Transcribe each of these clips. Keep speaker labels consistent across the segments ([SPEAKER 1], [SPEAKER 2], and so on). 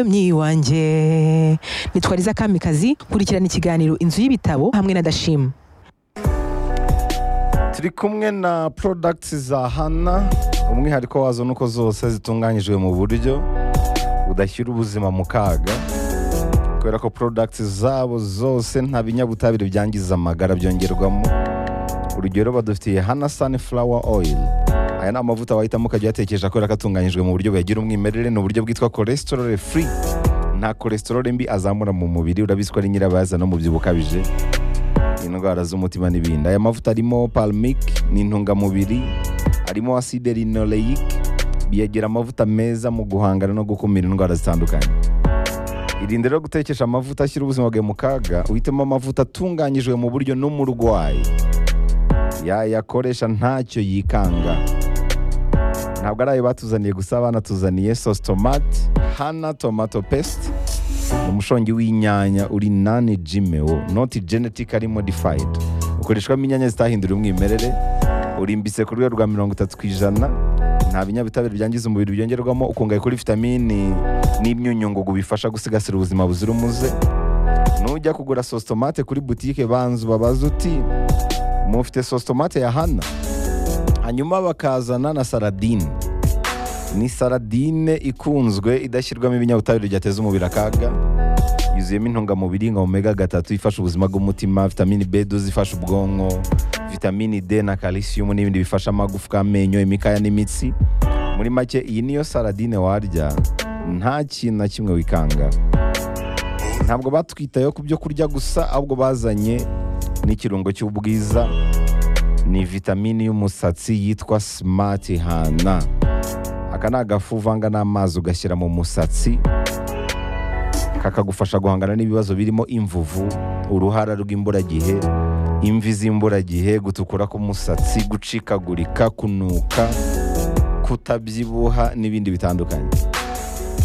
[SPEAKER 1] myi wanjye nitwariza kamikazi kurikirana ikiganiro inzu y'ibitabo hamwe na dashima
[SPEAKER 2] turi kumwe na products za hana umwihariko wazo nuko zose zitunganyijwe mu buryo budashyira ubuzima mu kaga kubera ko products zabo zose nta binyabutabire byangiza amagara byongerwamo urugero badufitiye hana sunflower oil aya ni amavuta wahitamo ukajya uyatekesha kubera ko atunganyijwe mu buryo buyagira umwimerere ni uburyo bwitwa cholesterol free nta cholesterol mbi azamura mu mubiri urabizi ko ari nyirabayaza no mu byibuho ukabije indwara z'umutima n'ibindi aya mavuta arimo palmic ni intungamubiri arimo acide linoleic biyagira amavuta meza mu guhangana no gukumira indwara zitandukanye irinde rero gutekesha amavuta ashyira ubuzima bwawe mu kaga uhitemo amavuta atunganyijwe mu buryo n'umurwayi yayakoresha ntacyo yikanga ntabwo ari ayo batuzaniye gusa banatuzaniye sositomati hana tomato pesite umushongi w'inyanya uri nani jimewo noti genetically modified ukoreshwamo inyanya zitahindura umwimerere urimbitse ku rwego rwa mirongo itatu ku ijana nta binyabutabire byangiza umubiri byongerwamo ukungahaye kuri vitamini n'imyunyungugu bifasha gusigasira ubuzima buzira umuze nujya kugura sositomate kuri butike banza ubabaze uti mufite sositomate ya hana hanyuma bakazana na saradine ni saradine ikunzwe idashyirwamo ibinyabutabire byateza umubiri akaga yuzuyemo intungamubiri nka omega gatatu ifasha ubuzima bw'umutima vitamini b zifasha ubwonko vitamini d na calcium n'ibindi bifasha amagufwa amenyo imikaya n'imitsi muri make iyi niyo saradine warya nta kintu na kimwe wikanga ntabwo batwitayeho ku byo kurya gusa ahubwo bazanye n'ikirungo cy'ubwiza ni vitamini y'umusatsi yitwa simati hana aka ni agafu uvanga n'amazi ugashyira mu musatsi kakagufasha guhangana n'ibibazo birimo imvuvu uruhara rw'imburagihe imvi z'imburagihe gutukura k'umusatsi gucikagurika kunuka kutabyibuha n'ibindi bitandukanye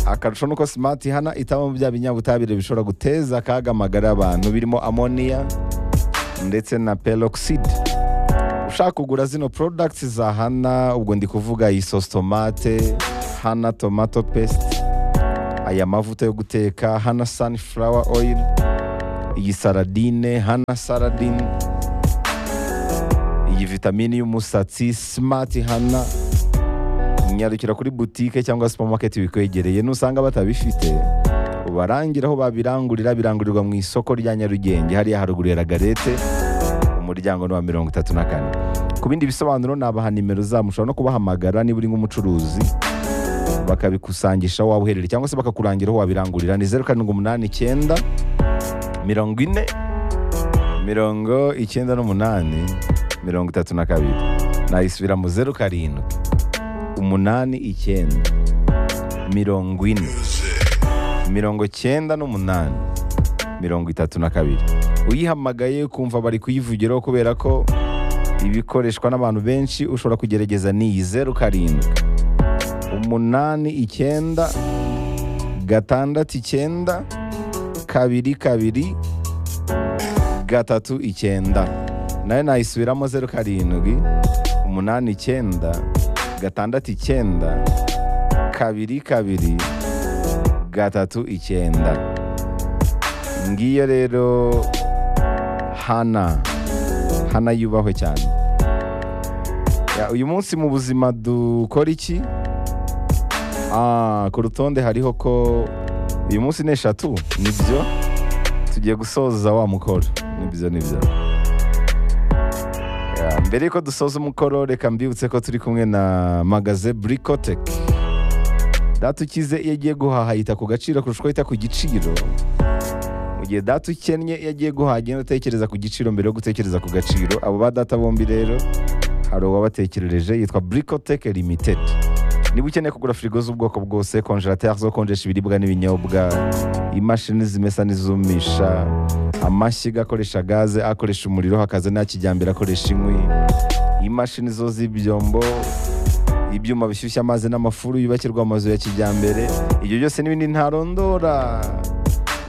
[SPEAKER 2] akarusho nuko simati hana itabamo bya binyabutabire bishobora guteza akaga amagara y'abantu birimo amoniya ndetse na peroxide ushaka kugura zino products za hana ubwo ndi kuvuga iyi sositomate hana tomato paste aya mavuta yo guteka hana sunflower oil iyi saradine hana saradine iyi vitamini y'umusatsi smart hana nyarukira kuri butike cyangwa supermarket bikwegereye nusanga batabifite ubarangira aho babirangurira birangurirwa mu isoko rya nyarugenge hariya haruguru ya ragarete umuryango ni wa mirongo itatu na kane ku bindi bisobanuro nabaha nimero zabo mushobora no kubahamagara niba uri nk'umucuruzi bakabikusangisha aho waba uherereye cyangwa se bakakurangira aho wabirangurira ni zeru karindwi umunani icyenda mirongo ine mirongo icyenda n'umunani mirongo itatu na kabiri nayisubira mu zeru karindwi umunani icyenda mirongo ine mirongo icyenda n'umunani mirongo itatu na kabiri uyihamagaye kumva bari kuyivugiraho kubera ko ibikoreshwa n'abantu benshi ushobora kugerageza ni iyi zeru karindwi umunani icyenda gatandatu icyenda kabiri kabiri gatatu icyenda nayo nayisubiramo zeru karindwi umunani icyenda gatandatu icyenda kabiri kabiri gatatu icyenda ngiyo rero hana hana yubahwe cyane Ya, uyu munsi mu buzima dukora iki Ah, ku rutonde hariho ko uyu munsi ni eshatu nibyo tugiye gusoza wa mukoro nibyo nibyo Ya, mbere yuko dusoza umukoro reka mbibutse ko turi kumwe na magaze bricotec data ukize iyo agiye guhaha yita ku gaciro kurusha uko yita ku giciro mu gihe data ukennye iyo agiye guhaha agenda atekereza ku giciro mbere yo gutekereza ku gaciro abo ba data bombi rero hari uwabatekerereje yitwa bricotec limited niba ukeneye kugura firigo z'ubwoko bwose konjerateri zo konjesha ibiribwa n'ibinyobwa imashini zimesa n'izumisha amashyiga akoresha gaze akoresha umuriro hakaza n'aya kijyambere akoresha inkwi imashini zo z'ibyombo ibyuma bishyushya amazi n'amafuru yubakirwa mu mazu ya kijyambere ibyo byose n'ibindi ntarondora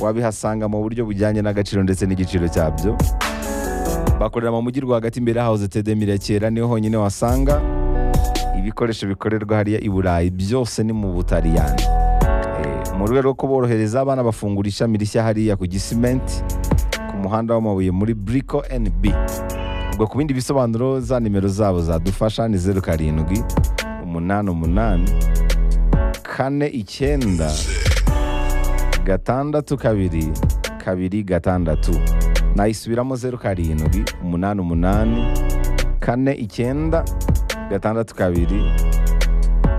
[SPEAKER 2] wabihasanga mu buryo bujyanye n'agaciro ndetse n'igiciro cyabyo bakorera mu mujyi rwagati imbere hawuze tedemire ya kera niho honyine wasanga ibikoresho bikorerwa hariya i burayi byose ni mu butaliyani Eh, mu rwego rwo kuborohereza abana bafungura ishami rishya hariya ku gisimenti ku muhanda w'amabuye muri Brico NB ubwo ku bindi bisobanuro za nimero zabo zadufasha ni zeru karindwi umunani umunani kane icyenda gatandatu kabiri kabiri gatandatu nayisubiramo zeru karindwi umunani umunani kane icyenda gatandatu kabiri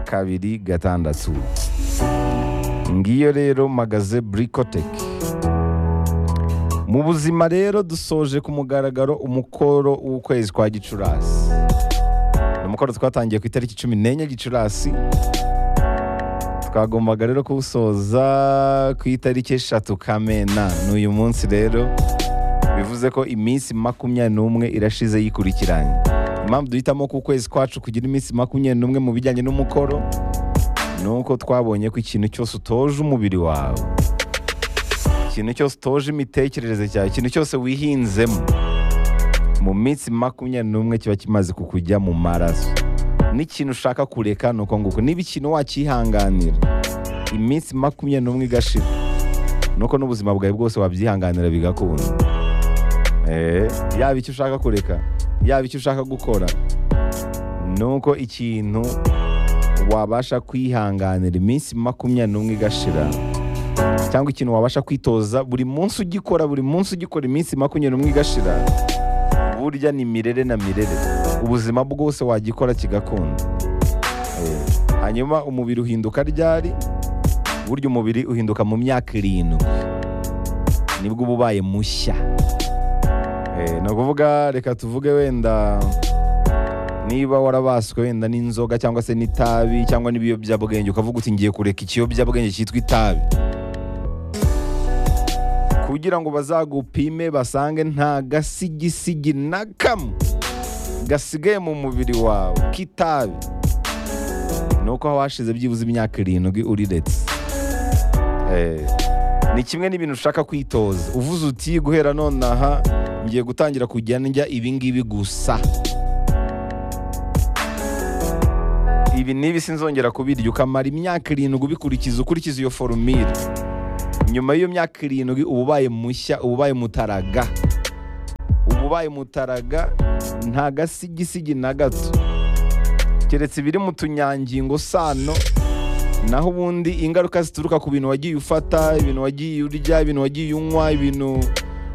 [SPEAKER 2] kabiri gatandatu ngiyo rero magaze burikoteki mu buzima rero dusoje ku mugaragaro umukoro w'ukwezi kwa gicurasi ni umukoro twatangiye ku itariki cumi n'enye gicurasi twagombaga rero kuwusoza ku itariki eshatu kamena n'uyu munsi rero bivuze ko iminsi makumyabiri n'umwe irashize yikurikiranye impamvu duhitamo ko ukwezi kwacu kugira iminsi makumyabiri n'umwe mu bijyanye n'umukoro ni uko twabonye ko ikintu cyose utoje umubiri wawe ikintu cyose utoje imitekerereze cyawe ikintu cyose wihinzemo mu minsi makumyabiri n'umwe kiba kimaze kukujya mu maraso n'ikintu ushaka kureka ni uko nguko niba ikintu wakihanganira iminsi makumyabiri n'umwe igashira nuko n'ubuzima bwawe bwose wabyihanganira bigakunda Eh, yaba icyo ushaka kureka yaba icyo ushaka gukora ni uko ikintu wabasha kwihanganira iminsi makumyabiri n'umwe igashira cyangwa ikintu wabasha kwitoza buri munsi ugikora buri munsi ugikora iminsi makumyabiri n'umwe igashira burya ni mirere na mirere ubuzima bwose wagikora kigakunda Eh, hanyuma umubiri uhinduka ryari burya umubiri uhinduka mu myaka irindwi nibwo uba ubaye mushya Eh, ni ukuvuga reka tuvuge wenda niba warabaswe wenda n'inzoga cyangwa se n'itabi cyangwa n'ibiyobyabwenge ukavuga uti ngiye kureka ikiyobyabwenge cyitwa itabi kugira ngo bazagupime basange nta gasigisigi na kamwe gasigaye mu mubiri wawe k'itabi ni uko haba hashize byibuze imyaka irindwi uriretse Eh, ni kimwe n'ibintu ushaka kwitoza uvuze uti guhera nonaha ngiye gutangira kujya ndya ibi ngibi gusa ibi n'ibi sinzongera kubirya ukamara imyaka irindwi ubikurikiza ukurikiza iyo forumire nyuma y'iyo myaka irindwi uba ubaye mushya uba ubaye mutaraga uba ubaye mutaraga nta gasigisigi na gato keretse ibiri mu tunyangingo sano naho ubundi ingaruka zituruka ku bintu wagiye ufata ibintu wagiye urya ibintu wagiye unywa ibintu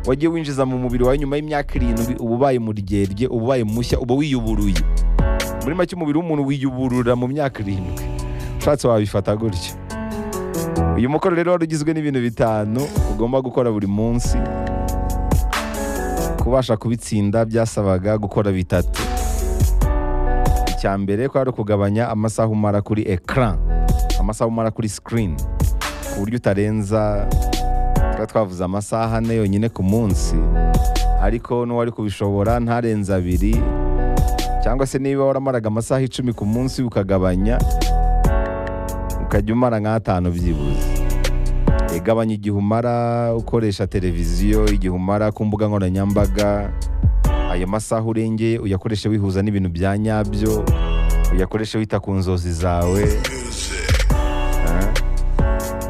[SPEAKER 2] wagiye winjiza mu mubiri wawe nyuma y'imyaka irindwi uba ubaye muryerye uba ubaye mushya uba wiyuburuye muri make umubiri w'umuntu wiyuburura mu myaka irindwi ushatse wabifata gutyo uyu mukoro rero wari ugizwe n'ibintu bitanu ugomba gukora buri munsi kubasha kubitsinda byasabaga gukora bitatu icya mbere ko ari ukugabanya amasaha umara kuri ekara amasaha umara kuri sikirini ku buryo utarenza tuba twavuze amasaha ane yonyine ku munsi ariko n'uwari kubishobora ntarenze abiri cyangwa se niba waramaraga amasaha icumi ku munsi ukagabanya ukajya umara nk'atanu byibuze E, gabanya igihe umara ukoresha televiziyo igihe umara ku mbuga nkoranyambaga ayo masaha urengeye uyakoreshe wihuza n'ibintu bya nyabyo uyakoreshe wita ku nzozi zawe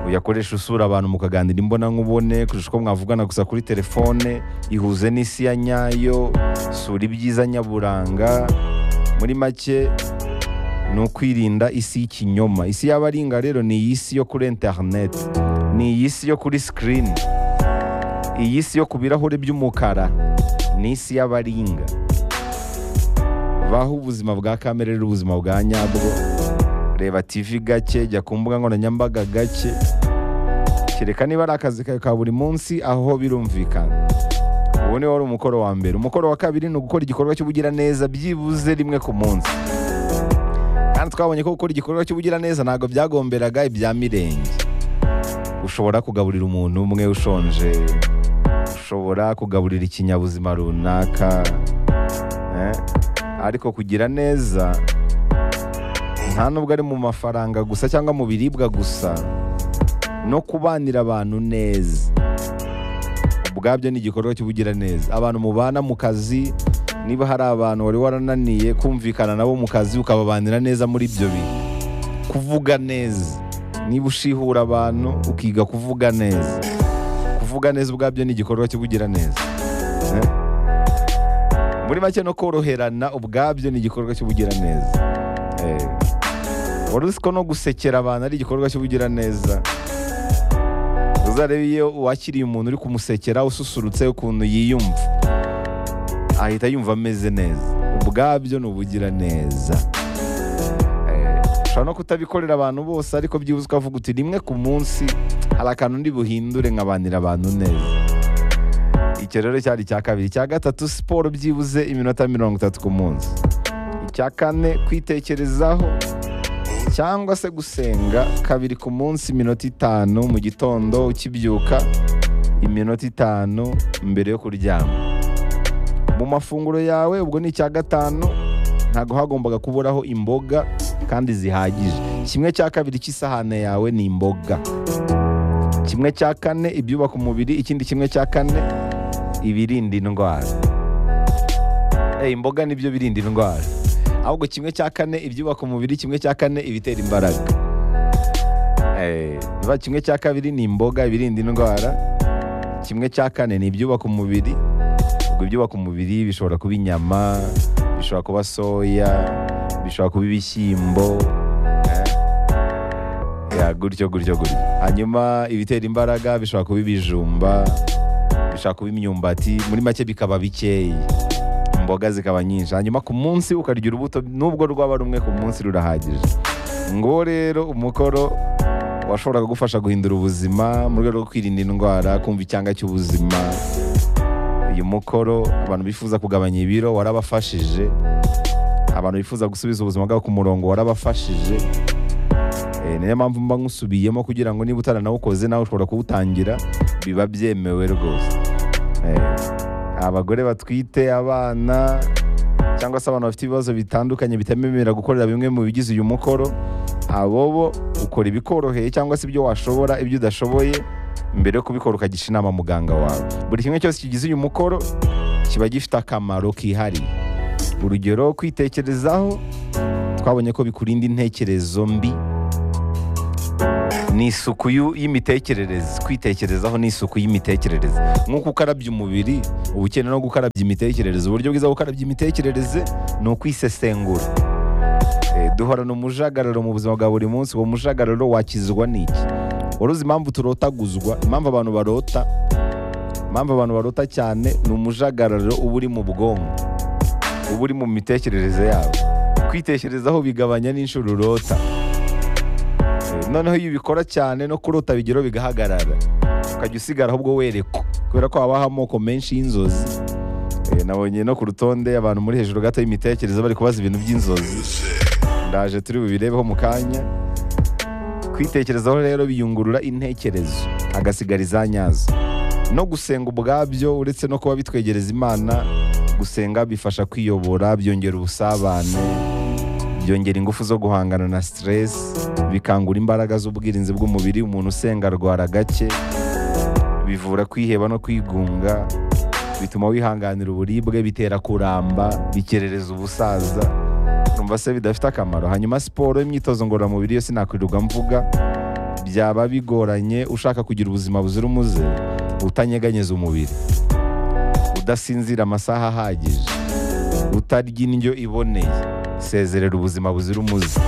[SPEAKER 2] uyakoresha usura abantu mukaganira imbona nkubone kurusha uko mwavugana gusa kuri telefone ihuze n'isi ya nyayo sura ibyiza nyaburanga muri make ni ukwirinda isi y'ikinyoma isi y'abaringa rero ni iyi si yo kuri interineti ni iyi si yo kuri sikirini iyi si yo ku birahuri by'umukara ni isi y'abaringa baho ubuzima bwa kamere rero ubuzima bwa nyabwo reba tivi gake jya ku mbuga nkoranyambaga gake kereka niba ari akazi kawe ka buri munsi aho birumvikana uwo niwo wari umukoro wa mbere umukoro wa kabiri ni ugukora igikorwa cy'ubugiraneza byibuze rimwe ku munsi kandi twabonye ko gukora igikorwa cy'ubugiraneza ntabwo byagomberaga ibya mirenge ushobora kugaburira umuntu umwe ushonje ushobora kugaburira ikinyabuzima runaka eh? ariko kugira neza nta nubwo ari mu mafaranga gusa cyangwa mu biribwa gusa no kubanira abantu neza ubwabyo ni igikorwa cy'ubugiraneza abantu mubana mu kazi niba hari abantu wari warananiye kumvikana nabo mu kazi ukababanira neza muri ibyo bihe kuvuga neza niba ushihura abantu ukiga kuvuga neza kuvuga neza ubwabyo ni igikorwa cyo kugira neza Eh? muri make no koroherana ubwabyo ni igikorwa cyo kugira neza Eh. wari uzi ko no gusekera abantu ari igikorwa cyo kugira neza uzarebe iyo wakiriye umuntu uri kumusekera ususurutse ukuntu yiyumva ahita yumva ameze neza ubwabyo ni ubugiraneza Eh, ushobora no kutabikorera abantu bose ariko byibuze ukavuga uti rimwe ku munsi hari akantu ndi buhindure nkabanira abantu neza icyo rero cyari icya kabiri icya gatatu siporo byibuze iminota mirongo itatu ku munsi icya kane kwitekerezaho cyangwa se gusenga kabiri ku munsi iminota itanu mu gitondo ukibyuka iminota itanu mbere yo kuryama mu mafunguro yawe ubwo ni icya gatanu ntabwo hagombaga kuburaho imboga kandi zihagije kimwe cya kabiri cy'isahane yawe ni imboga kimwe cya kane ibyubaka umubiri ikindi kimwe cya kane ibirinda indwara Eh, imboga nibyo birinda indwara ahubwo kimwe cya kane ibyubaka umubiri kimwe cya kane ibitera imbaraga Eh, bivuga kimwe cya kabiri ni imboga ibirinda indwara kimwe cya kane ni ibyubaka umubiri ubwo ibyubaka umubiri bishobora kuba inyama bishobora kuba soya bishobora kuba ibishyimbo eh, ya, gutyo gutyo gutyo hanyuma ibitera imbaraga bishobora kuba ibijumba bishobora kuba imyumbati muri make bikaba bikeya imboga zikaba nyinshi hanyuma ku munsi ukarya urubuto nubwo rwaba rumwe ku munsi rurahagije ngo rero umukoro washoboraga gufasha guhindura ubuzima mu rwego rwo kwirinda indwara kumva icyanga cy'ubuzima uyu mukoro abantu bifuza kugabanya ibiro warabafashije abantu bifuza gusubiza ubuzima bwabo ku murongo warabafashije Eh, niyo mpamvu mba nkusubiyemo kugira ngo niba utaranawukoze nawe ushobora kuwutangira biba byemewe rwose Eh, abagore batwite abana cyangwa se abantu bafite ibibazo bitandukanye bitememerera gukorera bimwe mu bigize uyu mukoro abo bo ukora ibikoroheye cyangwa se ibyo washobora ibyo udashoboye mbere yo kubikora ukagisha inama muganga wawe buri kimwe cyose kigize uyu mukoro kiba gifite akamaro kihariye urugero kwitekerezaho twabonye ko bikurinda intekerezo mbi ni isuku y'u- y'imitekerereze kwitekerezaho ni isuku y'imitekerereze nk'uko ukarabya umubiri uba ukeneye no gukarabya imitekerereze uburyo bwiza bwo gukarabya imitekerereze ni ukwisesengura Eh, duhorana umujagararo mu buzima bwa buri munsi uwo mujagararo wakizwa n'iki wari uzi impamvu turotaguzwa impamvu abantu barota impamvu abantu barota cyane ni umujagararo uba uri mu bwonko uba uri mu mitekerereze yabo kwitekerezaho bigabanya n'inshuro urota Eh, noneho iyo ubikora cyane no kurota bigero bigahagarara ukajya usigara ahubwo werekwa kubera ko habaho amoko menshi y'inzozi Eh, nabonye no ku rutonde abantu muri hejuru gato y'imitekerereze bari kubaza ibintu by'inzozi ndaje turi bubirebeho mu kanya kwitekerezaho rero biyungurura intekerezo hagasigara izanyazo no gusenga ubwabyo uretse no kuba bitwegereza imana gusenga bifasha kwiyobora byongera ubusabane byongera ingufu zo guhangana na stress bikangura imbaraga z'ubwirinzi bw'umubiri umuntu usenga arwara gake bivura kwiheba no kwigunga bituma wihanganira uburibwe bitera kuramba bikerereza ubusaza numva se bidafite akamaro hanyuma siporo imyitozo ngororamubiri yo sinakwirirwa mvuga byaba bigoranye ushaka kugira ubuzima buzira umuze utanyeganyeza umubiri udasinzira amasaha ahagije utarya indyo iboneye sezerera ubuzima buzira umuze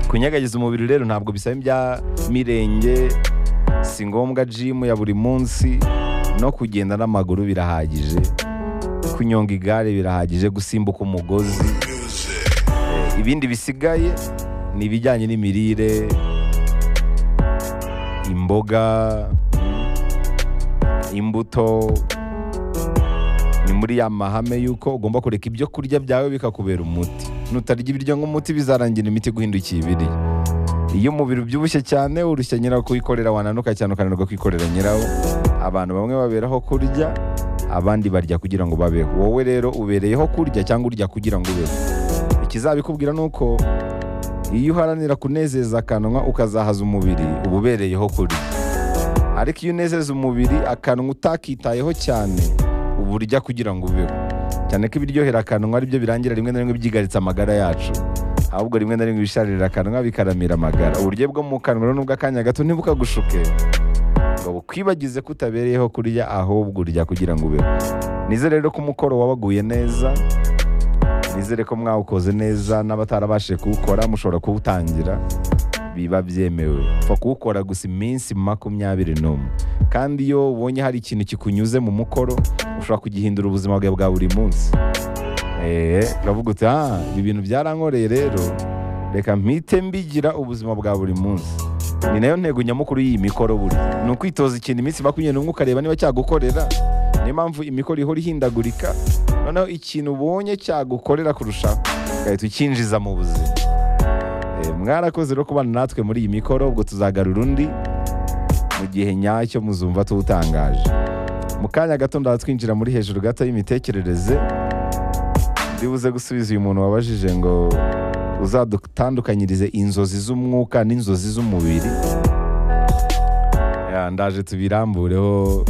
[SPEAKER 2] kunyegagiza umubiri rero ntabwo bisaba ibya mirenge si ngombwa jimu ya buri munsi no kugenda n'amaguru birahagije kunyonga igare birahagije gusimbuka umugozi Eh, ibindi bisigaye ni ibijyanye n'imirire imboga imbuto ni muri ya mahame y'uko ugomba kureka ibyo kurya byawe bikakubera umuti nutarya ibiryo nk'umuti bizarangira imiti guhindukiye ibiryo iyo umubiri ubyibushye cyane urushya nyirawo kuwikorera wananuka cyane ukananirwa kwikorera nyirawo abantu bamwe baberaho kurya abandi barya kugira ngo babeho wowe rero ubereyeho kurya cyangwa urya kugira ngo ubeho ikizabikubwira ni uko iyo uharanira kunezeza akanwa ukazahaza umubiri uba ubereyeho kurya ariko iyo unezeza umubiri akanwa utakitayeho cyane uba urya kugira ngo ubeho cyane ko ibiryohera akanwa ari byo birangira rimwe na rimwe byigaritse amagara yacu ahubwo rimwe na rimwe ibisharira akanwa bikaramira amagara uburyo bwo mu kanwa rero n'ubw'akanya gato ntibukagushuke ngo bukwibagize ko utabereyeho kurya ahubwo urya kugira ngo ubeho nizere rero ko umukoro wabaguye neza nizere ko mwawukoze neza n'abatarabashije kuwukora mushobora kuwutangira biba byemewe upfa kuwukora gusa iminsi makumyabiri n'umwe kandi iyo ubonye hari ikintu kikunyuze mu mukoro ushobora kugihindura ubuzima bwawe bwa buri munsi eee uravuga uti aha ibi bintu byarankoreye rero reka mpite mbigira ubuzima bwa buri munsi ni nayo ntego nyamukuru y'iyi mikoro buri ni ukwitoza ikintu iminsi makumyabiri n'umwe ukareba niba cyagukorera niyo mpamvu imikoro ihora ihindagurika noneho ikintu ubonye cyagukorera kurushaho ugahita ukinjiza mu buzima Eh, mwarakoze rero kubana natwe muri iyi mikoro ubwo tuzagarura undi mu gihe nyacyo muzumva tuwutangaje mu kanya gato ndatwinjira muri hejuru gato y'imitekerereze ndibuze gusubiza uyu muntu wabajije ngo uzadutandukanyirize inzozi z'umwuka n'inzozi z'umubiri Ya, ndaje tubirambureho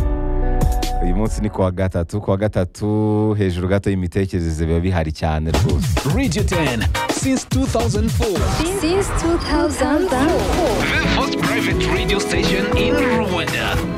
[SPEAKER 2] uyu munsi ni kuwa gatatu kuwa gatatu hejuru gato y'imitekerereze biba bihari cyane rwose
[SPEAKER 3] Radio 10 since 2004.
[SPEAKER 4] since 2004.
[SPEAKER 3] The first private radio station in Rwanda.